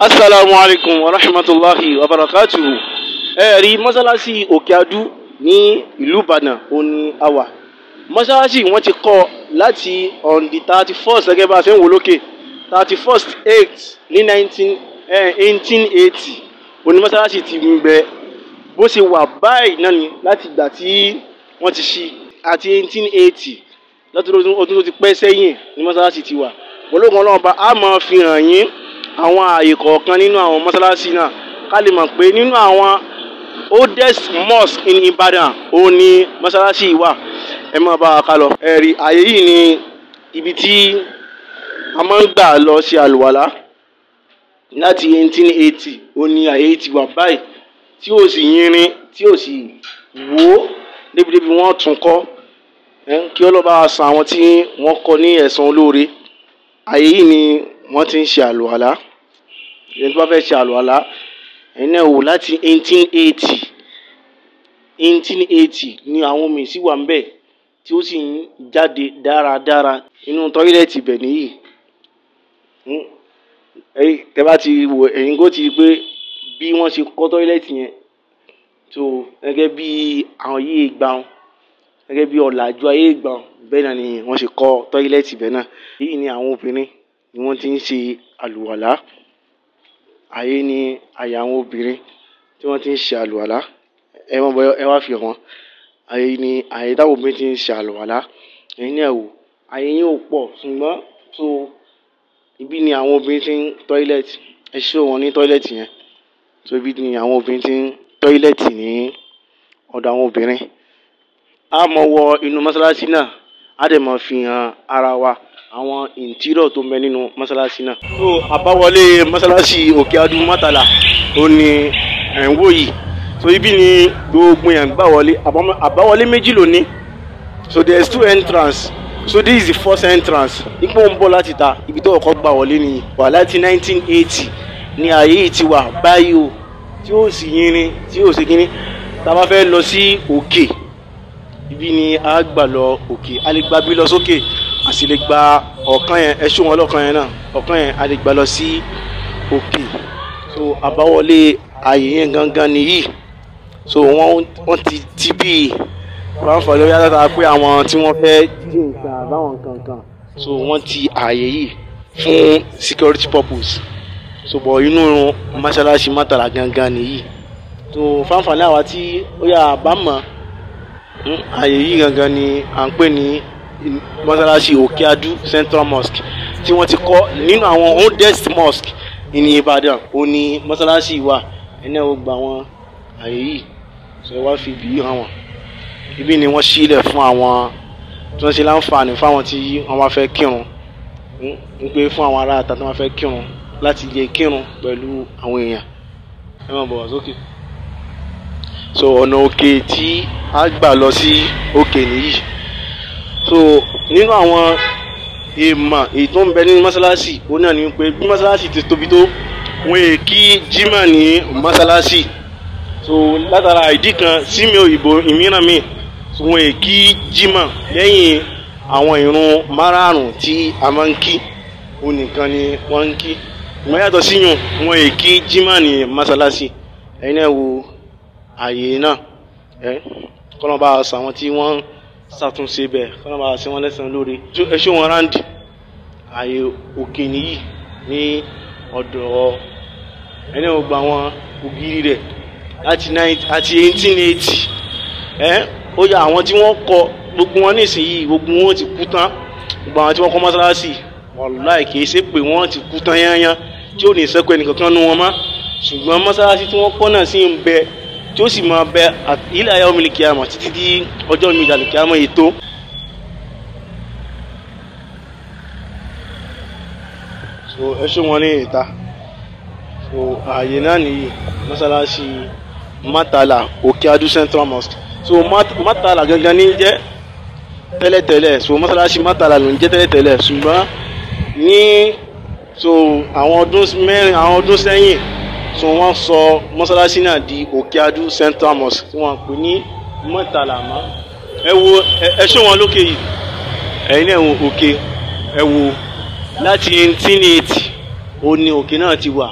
asalaamu alaykum wa rahmatulahi wa barakatuhu ẹ rí mọ́sálásí òkè adú ní ìlú ìbàdàn òní àwà mọ́sálásí wọ́n ti kọ́ láti on the thirty first gẹ́gẹ́ bá a ṣe ń wò lókè thirty first eight ní nineteen eighteen eighty òní mọ́sálásí ti ń bẹ bó ṣe wà báyìí náà ni láti ìgbà tí wọ́n ti ṣí àti eighteen eighty lọ́tún ọdún tó ti pẹ́ sẹ́yìn ní mọ́sálásí ti wà ológun ọlọ́run bá a máa fi hàn yín àwọn ààyè kọ̀ọ̀kan nínú àwọn mọ́sálásí náà ká lè mọ̀ pé nínú àwọn oldest mosque in Ibadan ó ní mọ́sálásí yìí wà ẹ máa bá wa ká lọ. ẹ̀rí ààyè yìí ni ibi tí a máa ń gbà lọ ṣe àlùwàlá láti 1880 ó ní ààyè yìí ti wà báyìí tí ò sì yínrín tí ò sì wó débìdébì wọ́n tún kọ́ kí ọlọ́ba san àwọn tí wọ́n kọ́ ní ẹ̀san olóore ààyè yìí ni wọ́n ti ń ṣe àlùwàlá ẹni tó bá fẹ́ ṣe àlùwàlá ẹni náà wò láti eighteen eighty eighteen eighty ni àwọn omi sì wà ń bẹ̀ tí ó sì ń jáde dáradára inú tọ́ílẹ̀tì bẹ̀ nìyí tẹ́ bá ti wò ẹ̀yin kó ti rí pé bí wọ́n ṣe kọ́ tọ́ílẹ̀tì yẹn tó gẹ́gẹ́ bí àwọn yìí gbà wọn gẹ́gẹ́ bí ọ̀làjú ayé gbà wọn bẹ́ẹ̀ náà ni wọ́n ṣe kọ́ tọ́ílẹ̀tì bẹ́ẹ̀ náà èyí ni àwọn obìnrin ni wọ́n ti ń ṣe àlùwàlá àyè ni àyè àwọn obìnrin tí wọ́n ti ń ṣe àlùwàlá ẹ wọ́n bọ ẹ wá fi hàn àyè ni àyè táwọn obìnrin ti ń ṣe àlùwàlá ẹ̀yin náà wò àyè yín ò pọ̀ ṣùgbọ́n tó ibi ni àwọn obìnrin ti ń tọ́ílẹ̀tì ẹ ṣé wọn ní tọ́ílẹ̀tì yẹn tó ibi ni àwọn obìnrin ti ń tọ́ílẹ̀tì ní ọ̀dọ̀ àwọn obìnrin a mọ̀ wọ inú mọ́sálásí náà a dẹ̀ mọ̀ fi hàn ara wa àwọn ìntírọ̀ tó ń bẹ nínú mọ́sálásí náà. so àbáwọlé mọ́sálásí òkè adú mọ́tàlá ó ní ẹ̀ ń wò yìí so ibi ni gbogbo yẹn gbà wọlé àbáwọlé méjì ló ní so there is two entrance so this is the first entrance ipò ń bọ̀ láti ta ibi tó kọ́kọ́ gbà wọlé nìyí wà láti nineteen eighty ní ààyè yìí ti wà báyìí o tí ó sì yínrín tí ó sì kínní tá a bá fẹ́ lọ sí òkè ibi ni a gbà lọ òkè a lè gba bí lọ sókè a sì lè gba ọ̀kan yẹn ẹṣú wọn lọ́kàn yẹn náà ọ̀kan yẹn a lè gba lọ sí òkè so àbáwọlé ààyè yẹn gangan nìyí so wọ́n wọ́n ti ti bí fáńfà lórí àtàtà pé àwọn tí wọ́n fẹ́ jí nǹkan àbáwọn kankan so wọ́n ti ààyè yìí fún security purpose so bọ̀ inú mọ́ṣáláṣí mọ́tàlá gangan nìyí so fáńfà ní àwa tí ó yà àbámọ̀ ààyè yìí gangan ni à ń pè ní mọ́sálásí òkèadú central mosque tí wọ́n ti kọ́ nínú àwọn oldest mosque ní ìbàdàn ó ní mọ́sálásí wà ẹni ẹ̀ ó gba àwọn ààyè yìí ṣe wá fi ibi yìí hàn wọ́n ibi ni wọ́n sílẹ̀ fún àwọn tí wọ́n ṣe láǹfààní fáwọn tí wọ́n bá fẹ́ kírun ń pé fún àwọn ará àtàtà tí wọ́n fẹ́ kírun láti lè kírun pẹ̀lú àwọn èèyàn ẹ máa bọ̀ wá sókè so ọ̀nà òkè tí a gbà lọ sí òkè nìyí so nínú àwọn èèmọ̀ èyí tó ń bẹ nínú mọ́sálásì ó náà ní pé bí mọ́sálásì ti tóbi tó wọ́n è kí jimá ní mọ́sálásì so látara ìdí kan sí mi òyìnbó ìmíràn mi so wọ́n è kí jimá lẹ́yìn àwọn ìrun márààrún tí a máa ń kí òun nìkan ni wọ́n ń kí ìmọ̀ yàtọ̀ síyùn wọ́n è kí jimá ní mọ́sálásì ẹ̀yin náà wo ààyè náà ẹ kọ́nà bá a sọ àwọn tí wọ́n ń ṣàtúnṣe bẹ́ẹ̀ kọ́nà bá a ṣe wọ́n lẹ́sàn-án lórí ẹ ṣé wọn ráǹdì ààyè òkè nìyí ní ọ̀dọ̀ ẹni ò gba àwọn ògiri rẹ̀ láti àti eighteen eighty ẹ ó yà àwọn tí wọ́n kọ́ gbogbo wọn nísìnyí gbogbo wọn ti kú tán gbogbo àwọn tí wọ́n kọ́ mọ́sálásì wàláì kìí ṣe pé wọ́n ti kú tán yányán tí ò ní sẹ́kọ̀ọ́ ẹnìkankan nu wọn mọ́ ṣùgbọ́n mọ́sálásí tí wọ́n kọ́ náà sì ń bẹ tí ó sì máa bẹ ilé ayé omi kìámọ̀ títí di ọjọ́ mi ìdàlù kìámọ̀ ètò. so ẹ ṣó wọn ní ìta so ààyè náà nìyí mọ́sálásí mátàlá òkè adú central mosque so mátàlá gangan ní jẹ́ tẹ́lẹ̀tẹ́lẹ̀ so mọ́sálásí mátàlá ló ń jẹ́ tẹ́lẹ̀tẹ́lẹ̀ ṣùgbọ́n ní so àwọn ọdún mẹ́rin àwọn ọdún sẹ́yìn so wọ́n sọ mọ́sálásí náà di òkèadú central mosque tí wọ́n pè ní mọ́tàlámá ẹ wo ẹ ṣé wọn lókè yìí ẹ̀yin náà wo òkè ẹ wo láti eighteen eighty ó ní òkè náà ti wà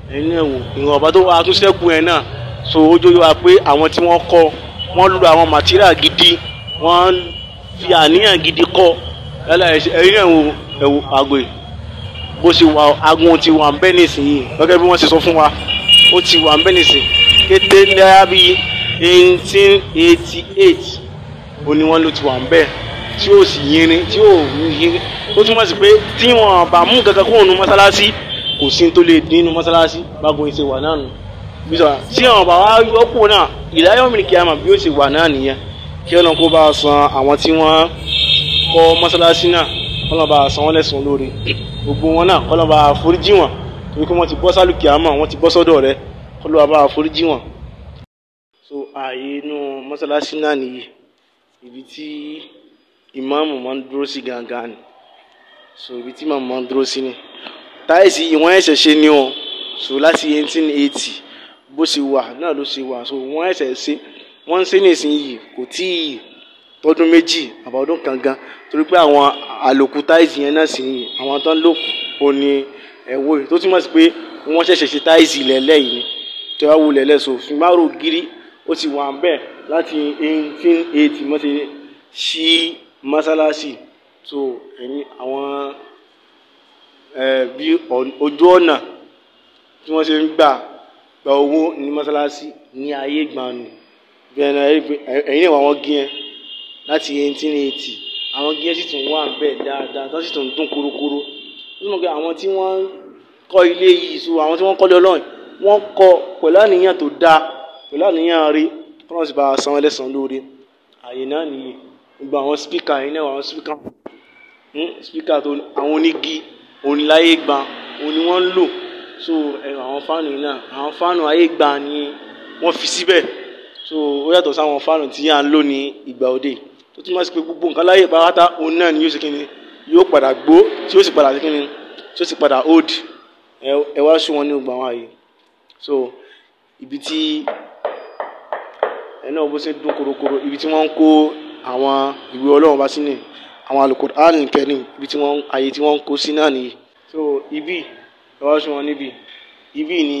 ẹ̀yin náà wò ìwọ̀nba tó wà tún ṣẹ́kù yẹn náà so ó jó wa pé àwọn tí wọ́n kọ́ wọ́n lo àwọn material gidi wọ́n fi àníyàn gidi kọ́ yálà ẹ̀yin náà wò ẹ̀wò àgbè bó ṣe wà agun ti wà ń bẹ́ nísìnyí gẹ́gẹ́ bí wọ́n ṣe sọ fún wa ó ti wà ń bẹ́ nísìnyí kété lẹ́yà bíi eighteen eighty eight ó ní wọ́n ló ti wà ń bẹ́ tí ó sì yinrin tí ó yinrin ó túmọ̀ sí pé tí wọ́n bá mú kankan kúrò nínú mọ́sálásí kò sí tó lè dín nínú mọ́sálásí bágun ṣe wà náà nù bí sọ tí wọ́n bá wá yọkù náà ìdáyọ̀ mi kí a mọ̀ bí ó ṣe wà náà nìyẹn kí ọlọ́run kó bá a san àwọn tí wọ́n kọ́ mọ́sálásí náà kọ́lọ́n bá a san wọ́n lẹ́sùn lórí gbogbo wọn náà kọ́lọ́n bá a foríjì wọn torí pé wọ́n ti bọ́ sálùkì àmọ́ wọ́n ti bọ́ sọ́dọ̀ rẹ kọ́lọ́n bá a foríjì wọn. so ààyè inú mọ́sálásí náà nìyí ibi tí ìmáàmù máa ń dúró sí gangan ni so ibi tí ìmáàmù máa ń dúró sí ni táìsì ìwọ̀n ẹ̀ṣẹ̀ ṣe ni o so láti eighteen eighty bó ṣe wà náà ló ṣe wà so wọ́n ẹ̀ṣẹ̀ ṣe wọ́n ń ṣe nísìnyí kò tí ì tọdún méjì àbá ọdún kan gan torí pé àwọn àlòkù táìsì yẹn náà sì ní àwọn tó ń lòkù ó ní ẹ̀wọ́ yìí tó túmọ̀ sí pé wọ́n ṣẹ̀ṣẹ̀ ṣe táìsì lẹ́lẹ́ yìí ni tí wọ́n wù lẹ́lẹ́ so fìmárò gírí ó ti wà bẹ́ẹ̀ láti eighteen eighty mo ti ṣí mọ́sálásì so ẹ̀yin àwọn bí ojú ọ̀nà tí wọ́n ṣe ń gbà gba owó ní mọ́sálásí ní ayé ìgbàanù bí ẹni ẹ̀yin náà wọ́n gé yẹn láti eighteen eighty àwọn gé sì tún wà bẹ́ẹ̀ dáadáa tó sì tún dún kúrúkúrú nínú pé àwọn tí wọ́n kọ́ ilé yìí so àwọn tí wọ́n kọ́lé ọlọ́run wọ́n kọ́ pẹ̀lú àníyàn tó dáa pẹ̀lú àníyàn rí kọ́nà sì bá a san ẹlẹ́sàn lórí àyè náà nìyí gbogbo àwọn spíkà yìí náà àwọn spíkà spíkà tó àwọn onígi oníláyé gbà òun ni wọ́n ń lò so ẹ̀rọ àwọn fáànù yìí náà àwọn fáànù ayé gbà ni wọ́n fi síbẹ̀ so ó yàtọ̀ sáwọn fáànù tí à ń lò ní ìgbà òde tó túmọ̀ sí pé gbogbo nǹkan láyé pátá òun náà ni yóò ṣe kíni yóò padà gbó tí yóò sì padà ṣe kíni tí yóò sì padà old ẹ wá sún wọn ní gbogbo àwọn àyè so ibi tí ẹ náà bó ṣe dún korokoro ibi tí wọ́n ń kó àwọn ìwé ọlọ́run bá sí ní àwọn Al-Qur'an Karim ibi tí wọ́n àyè tí wọ́n ń kó sí náà nìyí so ibi ẹ wá sún wọn níbi ibi ni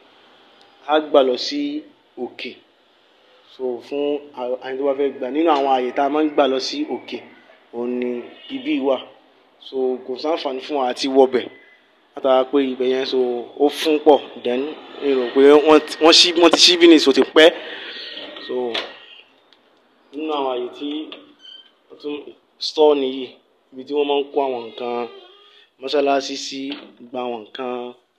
a gbà lọ sí òkè so fún àyè tó bá fẹ́ gbà nínú àwọn àyè tá a máa ń gbà lọ sí òkè òun ni ibi wà so kò sáǹfààní fún wa àti wọbẹ̀ látara pé ibẹ̀ yẹn so ó fún pọ̀ then èrò pé wọ́n ṣí wọ́n ti ṣí bí ní so ti pẹ́ so nínú àwọn àyè tí wọ́n tún store nìyí ibi tí wọ́n máa ń kó àwọn nǹkan mọ́ṣáláṣí sí gba àwọn nǹkan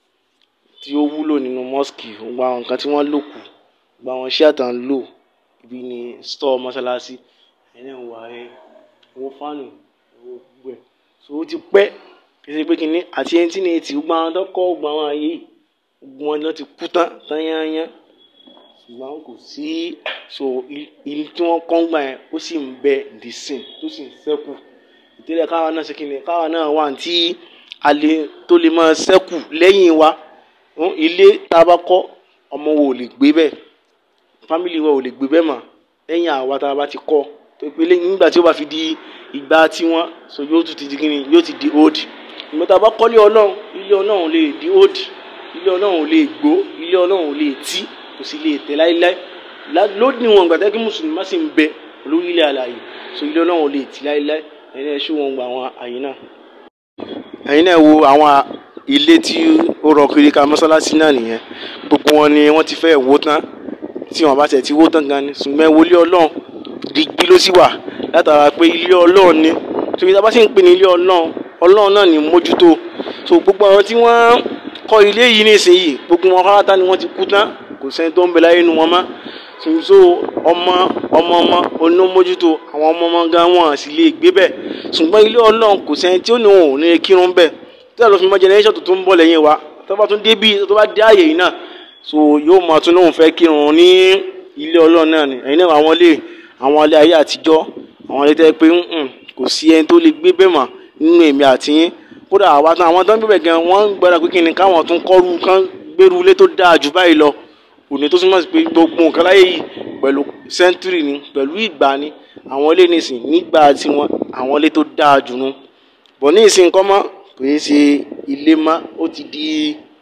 tí ó wúlò nínú mosque gba àwọn nǹkan tí wọ́n lò kù gba àwọn iṣẹ́ àtàn lò ibi ní store mọ́ṣáláṣí ẹ̀yìn náà wà ẹ́ owó fáànù owó gbogbo ẹ̀ so ó ti pẹ́ kí ṣe pé kínní àti ẹni tí ní etí gbogbo àwọn tó kọ́ gbogbo àwọn àyè yìí gbogbo wọn ló ti kú tán tán yányán ṣùgbọ́n kò sí so ilé tí wọ́n kọ́ ń gbà yẹn ó sì ń bẹ dìsìn tó sì ń ṣẹ́kù ìtẹ́lẹ̀ káwa náà ṣe kínní káwa náà wà tí a lè tó lè máa ṣẹ́kù lẹ́yìn wa ilé tá a bá kọ́ ọmọ wo ò lè gbé bẹ́ẹ̀ fámìlì wa ò lè gbé bẹ́ẹ̀ mà lẹ́yìn àwa tá a bá ti kọ́ tó pé nígbà tí ó bá fi di ìgbà tí wọ́n so yóò tún ti di kínní yóò ti di old ìgbà tá a bá kọ́lé ọlọ́run ilé ọlọ́run lè di old ilé ọlọ́run lè gbó ilé ọlọ́run lè tí kò sì lè tẹ̀ láéláé lódì wọn gbàtẹ́ kí mùsùlùmí má sì ń bẹ lórí ilé alààyè so ilé ọlọ́run lè tì láéláé ẹ̀yin náà ṣé wọn gba àwọn àyè náà. ẹ̀yin náà wo àwọn ilé tí ó rọ kiri ká mọ́sálásí náà nìyẹn gbogbo wọn ni wọ́n ti fẹ́ wó tán tí wọ́n bá tẹ̀ ti wó tán gan ni ṣùgbọ́n wo ilé ọlọ́run digbí ló sì wà látara pé ilé ọlọ́run ni torí tá a bá sì ń pè ní ilé ọlọ́run ọlọ́run náà ní mójútó so gbogbo àwọn tí wọ́n kọ́ ilé yìí nísìnyí gbogbo wọn pátá ni wọ́n ti kú tán kò sẹ́ni tó ń bẹ láyé nu wọn mọ́ so ọmọ ọmọ ọmọ onímójútó àwọn ọmọ ọmọ gan wọn sì lè gbé bẹ́ẹ̀ ṣùgbọ́n ilé ọlọ́run kò sẹ́ni tí ó ní òun ní kírun bẹ́ẹ̀ tí a lọ fi mọ generation tó tún ń bọ̀ lẹ́yìn wa tó bá tún dé bí tó bá dé àyè yìí náà so yóò máa tún lóun fẹ́ kírun ní ilé ọlọ́run náà ni ẹ̀yin náà àwọn ilé àwọn ilé ayé àtijọ́ àwọn ilé tẹ́ pé kò sí ẹni tó lè gbé bẹ́ẹ̀ mọ́ nínú èmi àti yín kódà àwa tán àwọn tó ń gbé bẹ̀ gan wọ́n ń gbọ́dọ̀ pé kí ni káwọn tún kọ́rù kán gbèrú ilé tó dáa jù báyìí lọ òní tó túmọ̀ sí pé gbogbo nǹkan láyé yìí pẹ̀lú sẹ́ńtúrì ni pẹ̀lú ìgbà ni àwọn ilé nìsín nígbà tí wọ́n àwọn ilé tó dáa jù nu bọ̀ ní ìsìn kọ́ mọ́ kò yẹ ṣe ilé mọ́ ó ti di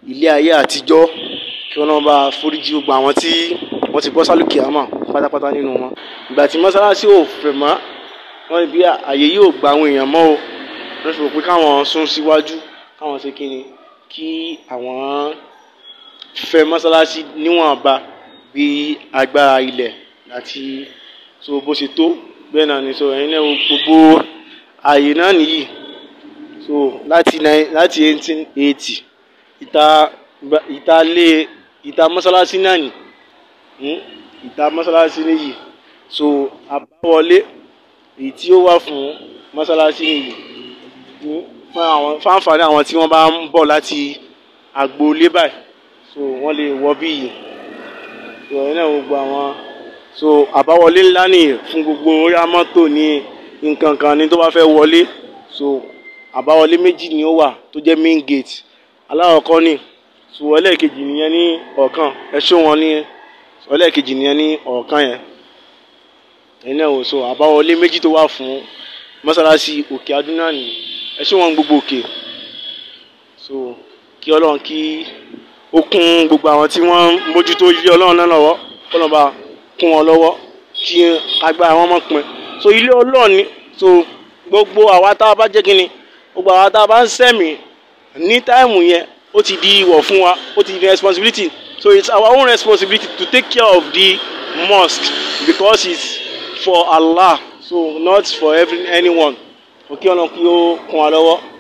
ilé ayé àtijọ́ kí wọ́n bá foríjì gbogbo àwọn tí wọ́n ti bọ́ sálùkì àmọ́ pátápátá nínú wọn ìgbà tí mọ́sálásí ò fẹ̀ mọ́ wọ́n ní bí àyè yóò gba àwọn èèyàn mọ́ o wọ́n fi rò pé káwọn sún síwájú káwọn ṣe kíni kí àwọn fẹ̀ mọ́sálásí níwọ̀nba bí agbára ilẹ̀ àti so bó ṣe tó bẹ́ẹ̀ náà ni so ẹ̀yin náà wo gbogbo ààyè náà nìyí so láti nine láti eighteen eighty ìta ìta lé ìta mọ́sálásí náà nì hmm? ìta mọ́sálásí nìyí so àbáwọlé èyí tí ó wà fún mọ́sálásí nìyí hmm? fún àwọn fáǹfààní àwọn tí wọ́n bá ń bọ̀ láti agboolé báyìí so wọ́n lè wọ bí yìí so ẹ̀yin náà gbogbo àwọn so àbáwọlé ńlá nìyí fún gbogbo orí mọ́tò ní nǹkan kan ní tó bá fẹ́ wọlé so àbáwọlé méjì ni ó wà tó jẹ́ main gate aláwọ̀kọ́ ni so ẹlẹ́ẹ̀kejì nìyẹn ní ọ̀kan ẹ ṣó wọn ní ẹlẹ́ẹ̀kejì nìyẹn ní ọ̀kan yẹn ẹ̀yin náà wò so àbáwọlé méjì tó wà fún mọ́sálásí òkè adúná ni ẹ ṣó wọn gbogbo òkè so kí ọlọ́run kí ó kún gbogbo àwọn tí wọ́n ń mójútó ilé ọlọ́run náà lọ́wọ́ kọ́nà bá kún wọn lọ́wọ́ kí agbára wọn mọ̀ pin so ilé ọlọ́run ni so gbogbo àwa tá a bá jẹ́ kínni gbogbo àwa tá a bá ń sẹ̀mí ní táìmù yẹn ó ti di ìwọ̀ fún wa ó ti di responsibility so it's our own responsibility to take care of the mosque because it's for Allah so not for every anyone òkè ọ̀nà kí ó kún wa lọ́wọ́